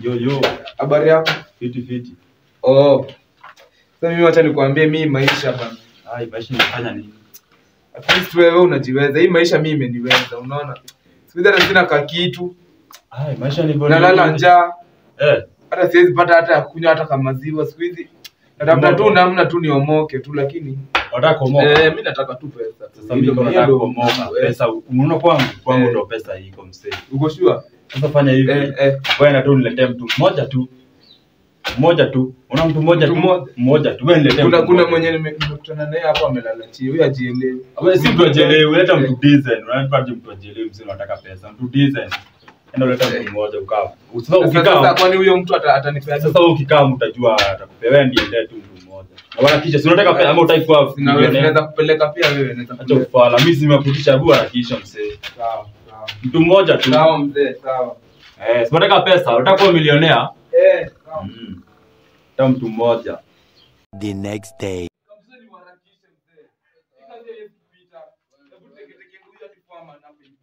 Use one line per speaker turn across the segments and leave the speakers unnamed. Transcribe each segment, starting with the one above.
Yo yo,
Habari yako?
fiti fiti.
Oh. Sasa mimi wacha nikwambie mimi maisha bana.
Ai, maisha inafanya nini?
At least wewe unajiweza. Hii maisha mimi imeniweza, unaona? Siku hizi hata sina ka kitu.
Ai, maisha ni bora.
Nalala njaa.
Eh,
Hata siwezi pata hata ya kunywa hata kama maziwa siku hizi. Natafuta tu namna tu niomoke tu lakini
unataka kuomoka.
eh mimi nataka tu pesa.
Sasa mimi nataka
Hiyo ndio-
kuomoka.
eh,
Pesa unaona kwangu, kwangu
Eh.
ndo pesa iko msee.
Uko sure?
Sasa fanya hivi.
Eh eh.
Wewe na tu niletee mtu mmoja tu. Mmoja tu. Una mtu mmoja
Mtu
tu.
mmoja.
Mmoja tu. Wewe niletee.
Kuna
mtu
kuna
mmoja.
mwenye nime- nimekutana naye hapo amelala chini. Huyu ajielewi.
Wewe si mtu ajelewe, leta mtu decent. Unanipa aje mtu ajelewe msee unataka pesa. Mtu decent. Enda uleta mtu mmoja ukaa. Sasa
Sasa sasa
ukikaa
kwani huyo mtu ata- atanipea
sasa wewe ukikaa mtajua atakupea wewe ndiye ndiye tu mtu mmoja. Na wala kisha si unataka pesa ama utaki kuwa
Sina wewe
millionaire?
naweza kupeleka pia wewe naweza
Acha
kupeleka.
kufala. Mimi simekutisha hebu harakisha msee.
Sawa, sawa.
Mtu mmoja tu.
Sawa mzee, sawa.
Eh, si unataka pesa, unataka kuwa milionea?
Eh, sawa.
Mm. Ta mtu mmoja.
The next day.
Kabisa niwaharakishe mzee. Hii kazi haiwezi kupita. Hebu teketeke huyu hadi farm anape hivi.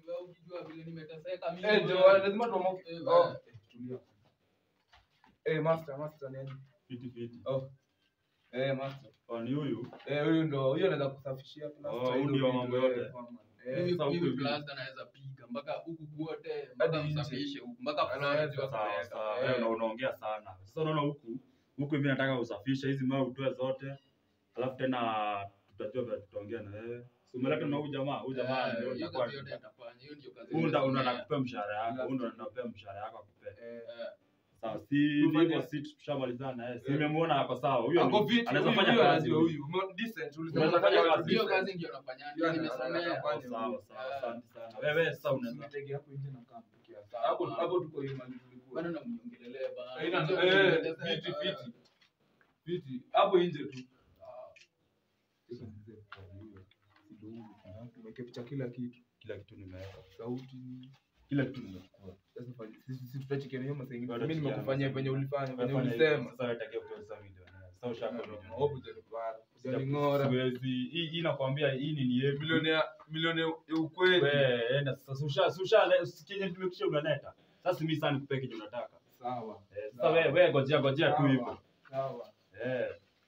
Eh, ndio, lazima tuamoke.
Eh,
Oh,
bana.
eh, tulia. Eh, master, master ni aje?
Fiti fiti.
Oh. Eh, master.
Oh, ni huyu.
Eh, huyu ndo, huyo anaweza kusafishia plaster
Oh,
hizo
huyu ndio
vitu,
mambo
eh,
yote.
farm. Eh,
Mimi-
sasa
mimi
huku hivi.
plaster naweza piga mpaka huku kwote mpaka
Hadi nje.
usafishe huku mpaka
Anaweza,
fulani
Sawa
Sawa,
sawa.
eh.
Wewe una- unaongea sana. Sasa unaona huku huku hivi nataka usafishe hizi mawe utoe zote. Alafu tena tutajua vile tutaongea na wewe. Si umeleta na huyu jamaa, huyu jamaa
Eh,
ndio
hiyo
atakuwa.
kazi yote atafanya hiyo ndio kazi
Huyu ndo ndo
nimesomea.
anakupea mshahara yako, huyu ndo anakupea mshahara yako akupea.
Eh,
Eh,
Sawa, si
Tufanye-
hivyo si tushamalizana na yeye. Si
Eh.
nimemuona hako sawa. Huyo
ako
ni-
fit,
anaweza
huyu-
fanya
huyu
kazi.
anajua
huyu.
huyu. Mo- decent, ulisema
Unaweza
unataka
fanya
watu
kazi.
hiyo
decent.
kazi ndio nafanya
Hiyo
ndio
ana-
nimesomea
anafanya.
Oh, Sawa sawa,
Eh.
asante sana. Wewe sasa unaweza
Usinitege hapo nje na kaa mpikia. Hapo hapo tuko hiyo mali tulikuwa.
bado namjongelelea bana
Haina-
Unajua
eh,
nimeteseka,
fiti,
eh.
fiti. Fiti. Hapo nje tu. Tumeweka picha kila kitu.
kila kitu nimeweka.
Sauti.
Kila kitu nimechukua.
Sasa fanya- sisi sisi tutachikiana hiyo masaa ingine.
Bado
Mimi nimekufanyia
tukiana.
venye ulifanya, venye
Fanya hivyo,
ulisema.
Sasa wewe takia kutoa sasa milioni. Sasa ushakuwa milioni.
Hope hujanipara. Hujaning'ora.
Siwezi. Hii hii nakwambia hii ni ni yetu.
Milioni ya milioni ya ukweli.
Wewe enda sasa usha usha kenye tumekisha unaleta. Sasa mimi sana nikupee kenye unataka.
Sawa.
Eh, Sasa wewe wewe ngojea ngojea tu
Sawa.
hivyo.
Sawa.
Eh.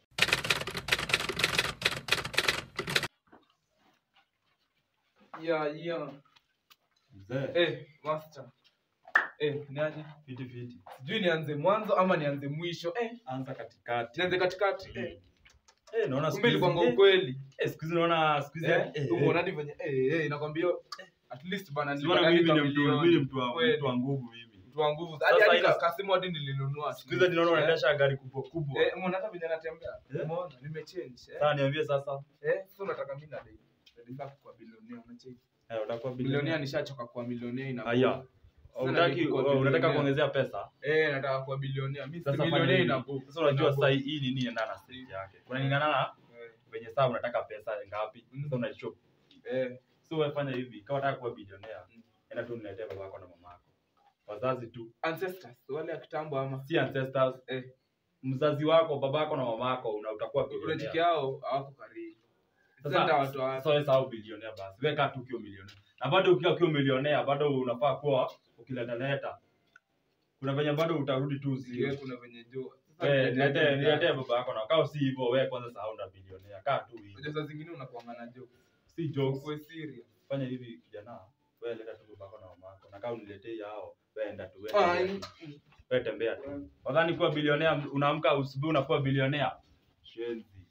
Ya ya.
Mzee.
Eh, master. Eh, niaje?
Fiti fiti.
Sijui nianze mwanzo ama nianze mwisho. Eh,
Anza katikati.
nianze katikati. Eh,
Eh, naona
kumbe
siku hizi-
ilikuwa
eh,
ukweli.
Eh, siku hizi naona siku hizi
Eh,
eh,
umeona
eh.
hadi venye eh eh inakwambia eh, at least bana
Siona
nilipata
mimi ni
hadi
mtu
kamilioni.
mimi ni mtu wa
Kweli.
mtu wa nguvu mimi.
mtu wa nguvu.
Sasa
Hadi hadi
ina-
ka- kasimu hadi nilinunua.
Siku hizi ninaona
Eh,
unaendesha gari kubwa kubwa.
Eh, umeona hata venye anatembea?
Eh?
Umeona? Nimechange. Eh,
Sasa niambie sasa.
eh, sasa unataka mimi na dai. Nataka kuwa bilionea, unacheki.
Eh, utakuwa
Bilionea
bilionea.
nishachoka kuwa milionea ina.
Haya.
Sasa
Unataki
nilikuwa
unataka
bilionea.
kuongezea pesa?
Eh, nataka kuwa bilionea. Mimi si
Sasa fanya
milionea
hivi.
ina book.
Sasa unajua
Ina
sasa
book.
hii nini inaenda na stage yake. Kunalingana na
Eh,
venye saa unataka pesa ngapi.
Mm.
Sasa unashop.
Eh,
So wewe fanya hivi, kama unataka kuwa bilionea,
Mm.
enda tu niletee babako na mamako. Wazazi tu,
ancestors wale ya kitambo ama
si ancestors.
Eh.
Mzazi wako, babako na mamako una utakuwa
unachiki
bilionea.
yao hawako karibu. Sasa
Sasa
nitawatoa wapi?
sasa wewe sahau bilionea basi. Weka tu ukiwa milionea. Na bado ukiwa ukiwa milionea, bado unafaa kuwa ukileta leta. Kuna venye bado utarudi tu
Siwe
zero.
kuna venye jua. Sasa
Eh,
niletee
niletee
mzazi.
niletee baba yako na kama si hivyo wewe kwanza sahau na bilionea. Kaa tu hivi.
Unajua saa zingine unakuanga na joke.
Si jokes.
Ukuwe serious.
Fanya hivi kijana. Wewe leta tu babako na mamako. Na kama uniletee yao, wewe enda tu
Ah,
wewe.
ni-
Wewe tembea tu. Wadhani kuwa bilionea unaamka asubuhi unakuwa bilionea. Shenzi.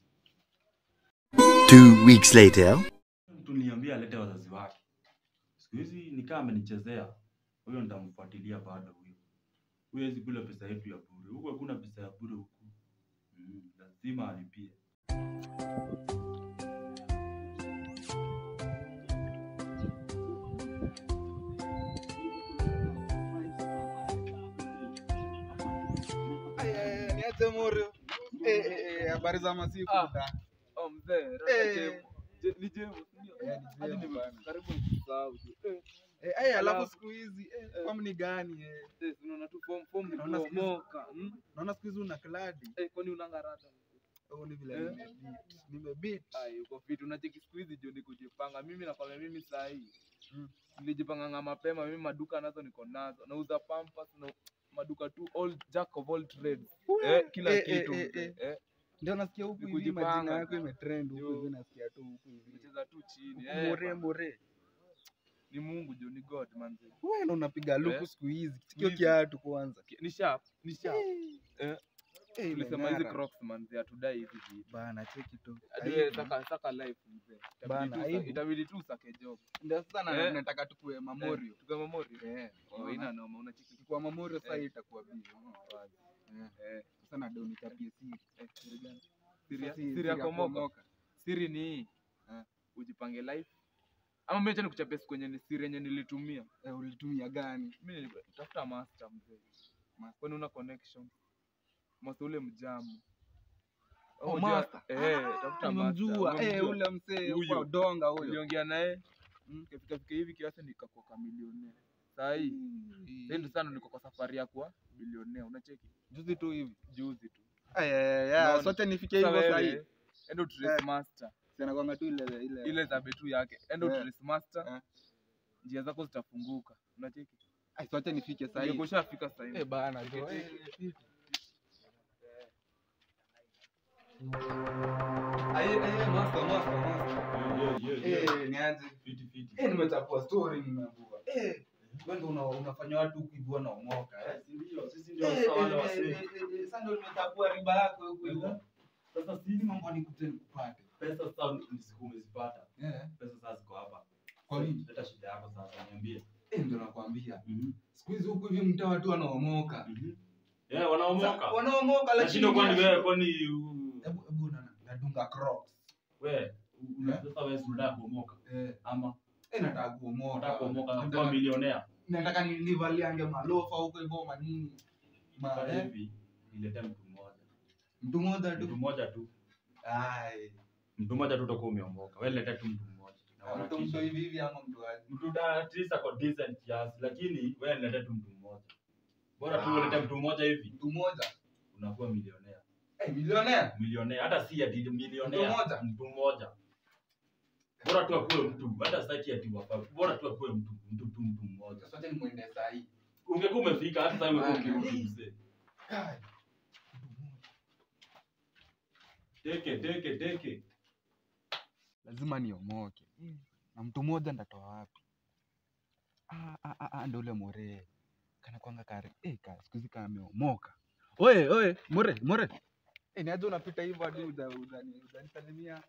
Two weeks later.
Mtu niambia alete wazazi wake. Siku hizi nikaa amenichezea. Huyo nitamfuatilia bado huyo. Huyo hawezi kula pesa yetu ya bure. Huku hakuna pesa ya bure huku. Mm, lazima alipie.
niache Moro. Eh, eh, eh, habari za masiku
Ah.
da.
Oh, mzee,
Eh.
Jemo. Je- ni Jemo, ndio.
Eh, ni
Hadi
Jemo
nime-
bana.
karibu nisahau tu. Eh,
Eh, eh, alafu
Alafu-
siku hizi eh,
Eh.
form ni gani eh?
eh, unaona tu form- form ni
Naona siku hizi-
kuomoka, mm?
Naona siku hizi una kladi.
Eh, kwani unanga rata?
Oh, ni vile
Eh.
nimebeat. Nimebeat.
Ai, uko fit. Unacheki siku hizi ndio ni kujipanga. Mimi nakwambia mimi saa hii
Mm.
nilijipanganga mapema. Mimi maduka nazo niko nazo, nauza pampers na maduka tu all jack of all trades
Ue,
eh, kila
eh, eh,
kitu
eh,
mzee.
eh.
eh,
Ndio nasikia huku
Ni
hivi majina
kujipanga.
yako imetrend huku
Yo.
hivi nasikia tu huku hivi.
unacheza tu chini
Huku
eh,
More
bana.
more.
ni Mungu jo ni God manzi
Wewe ndo unapiga luku
Eh.
siku hizi. Sikio
Hizi.
kiatu kwanza.
ni sharp ni sharp eh,
Eh,
tulisema hizi
imeng'ara.
crocs manzi hatudai hivi vitu
Bana cheki tu.
Hadi wewe
Aibu.
saka saka life mzee Itabidi
Bana,
tu usa-
aibu.
itabidi tu usake job
Ndio sasa na-
Eh.
nataka tukue Mamorio.
tuka memori
Eh.
oh
unaona?
ina noma unachiki
Tukua Mamorio sasa
Eh.
hii itakuwa bizi. Eh.
eh
Sasa na ndio nichapie siri.
eh siri gani siri ya
Sasa si-
siri ya komoka siri ni hii
Eh.
ujipange life ama mimi acha nikuchapia siku yenye ni siri yenye nilitumia
Eh, ulitumia gani?
mimi nilitafuta master mzee kwani una connection master ule mjamu
Oh,
Unajua-
master.
eh
Ah,
tafuta
nimemjua.
master
Eh, ule msee
Huyo.
huko donga huyo.
niliongea naye
Mm.
kafika fika hivi kiasi nikakuwa kamilionea saa hii sasa ndio sana niko kwa safari ya kuwa bilionea unacheki
Juzi tu hivi.
juzi tu
Ay, ay, ay,
Unaona?
sote nifikie
Sasa
hivyo sasa
wewe,
hivi.
enda utrace
Eh.
master
Sina kwanga tu ile ile.
ile za betu yake enda
Eh.
utrace master
Eh.
njia zako zitafunguka unacheki
Ay, sote nifike sasa hivi.
ungekushafika sasa hivi
Eh, bana jo.
Tiketi.
Eh, Aye, aye, master, master, master. Eh, niaje?
Fiti fiti.
Eh, nimechapua story nimeambiwa. Eh, wewe ndio una- unafanya watu huku hivi wanaomoka. eh.
Si ndio, sisi
Eh,
ndio
eh,
sawa wale
eh,
wasee.
eh, eh, eh, Sasa ndio nimechapua riba yako huku hivi.
Sasa
Hizi
sisi
mambo nikute nikupate.
pesa sasa ni siku umezipata.
Eh,
Pesa sasa ziko hapa.
Kwa nini?
Leta shida yako sasa niambie.
eh, ndio nakwambia.
Mhm.
Siku hizi huku hivi mtaa watu wanaomoka.
Mhm. Eh, wanaomoka.
Sa- Wanaomoka lakini
Nashinda kwani
ni-
wewe kwani u-
Hebu hebu na- nadunga crocs.
wewe una-
Eh?
sasa wewe si unataka kuomoka
Eh,
ama
eh, nataka kuomoka.
unataka kuomoka na kuwa
Nataka-
milionea?
nataka ni- nivaliange malofa huko hivyo manini Ma-
Fanya
eh,
hivi, niletee mtu mmoja.
mtu mmoja
Mtu
tu
mmoja tu.
Ai,
Mtu mmoja tu utakuwa umeomoka. Wewe niletee tu mtu mmoja. Na
mtu mtu
uharakishe.
hivi hivi ama mtu aje
mtu da at least ako decent kiasi lakini wewe niletee tu mtu mmoja bora tu
Ah.
ulete mtu mmoja hivi
mtu mmoja
unakuwa milionea
eh milionea
milionea hata si ati milionea
Mtu mmoja?
mtu mmoja bora tu akuwe mtu hata sitaki ati wapa bora tu akuwe mtu mtu tu mtu mmoja
sote ni mwende saa hii
ungekuwa umefika hata sasa ungekuwa
Ah.
ukirudi mzee
Kai,
teke teke teke
lazima niomoke na mtu mmoja ndatoa wapi ah, ah, ah, ah, ndo ule more kana kwanga kare eh, ka siku hizi kameomoka oye oye more more eh, niaje unapita hivyo hadi uza- uzani- uzanisalimia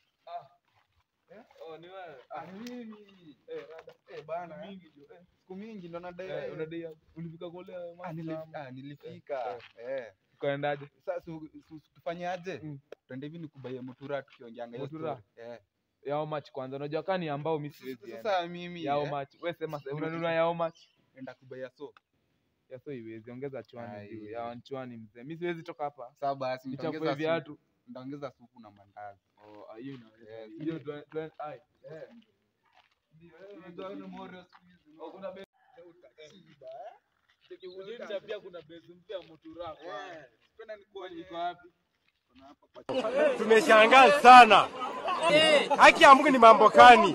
oh ni wewe
Ah, ni mimi. Eh, rada. Eh, bana, eh.
mingi jo eh
siku mingi ndo nadai
Eh, unadai hapo. ulifika kule
Ah, nili- ah, nilifika eh.
ukaendaje
Sasa su- su- su- tufanyaje?
Mm.
Twende hivi nikubaie mutura tukiongeanga hiyo
Mutura?
story. Eh.
yao match kwanza unajua kani ambao mimi siwezi enda
Sasa mimi
yao
eh,
match wewe sema
Siku
unanunua
hizi-
yao match
enda kubaia so.
ya so iwezi ongeza chwani
Ai.
juu ya chwani mzee mimi siwezi toka hapa
Sasa basi
nichafue
nitaongeza
viatu
supu. Nitaongeza supu na mandazi.
oh ah, hiyo inaweza
Yes.
hiyo twen- twen- ai
Eh. Unajua yule Morio siku hizi,
Oh, kuna be- Ujenja pia kuna base mpya Mutura kwa
Eh, twende nikuonyeshe.
iko wapi
Kuna hapa kwa
Tumeshangaa sana. Haki ya Mungu ni mambo gani?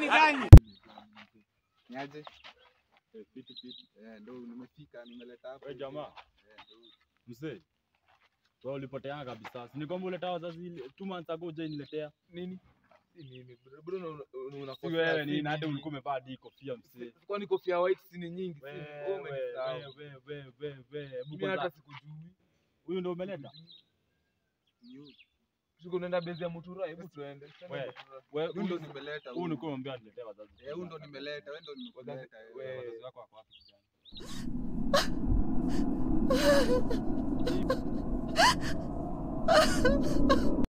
Niaje? Eh, ndo nimefika, nimeleta hapa.
Wewe jamaa.
Eh, ndo huyu.
mzee wewe ulipotea kabisa si ni kwamba uleta wazazi ile- two months ago je niletea
nini si mimi bro bro una- una-
si
unakosea,
wewe
si
ni hata
mimi.
ulikuwa umevaa hadi kofia mzee
Si- kwani kofia white si ni nyingi si
wewe
wewe umenisahau.
wewe wewe wewe wewe hebu
mimi hata
kwanza
sikujui
huyu ndio umeleta
Siko unaenda base ya Mutura hebu tuende Twende
Wewe.
Mutura.
wewe
Huyu ndo
huyu
nimeleta.
huyu
huyu.
nilikuwa nimeambia niletee wazazi
Eh, huyu ndo nimeleta, wewe ndo nimeleta. eh.
wewe-
wazazi wako wako wapi kijana